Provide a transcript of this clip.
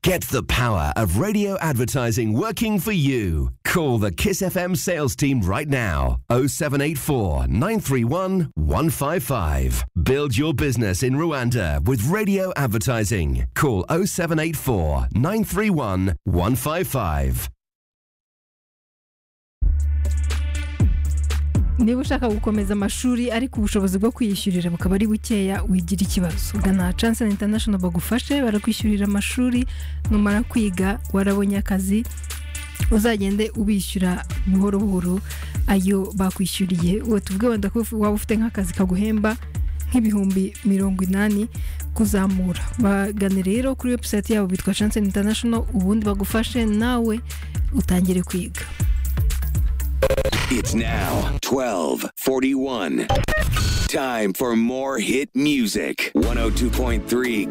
Get the power of radio advertising working for you. Call the Kiss FM sales team right now 0784 931 155. Build your business in Rwanda with radio advertising. Call 0784 931 155. niba ushaka gukomeza amashuri ariko ubushobozi bwo kwiyishyurira bukaba ari bukeya wigira ikibazo ugana chance international bagufashe barakwishyurira amashuri numara kwiga warabonye akazi uzagende ubishyura buhoro buhoro ayo bakwishyuriye uwo tubwiye wenda ko waba ufite nk'akazi kaguhemba nk'ibihumbi mirongo inani kuzamura bagane rero kuri webusayiti yabo bitwa chance international ubundi bagufashe nawe utangire kwiga It's now 1241. Time for more hit music. 102.3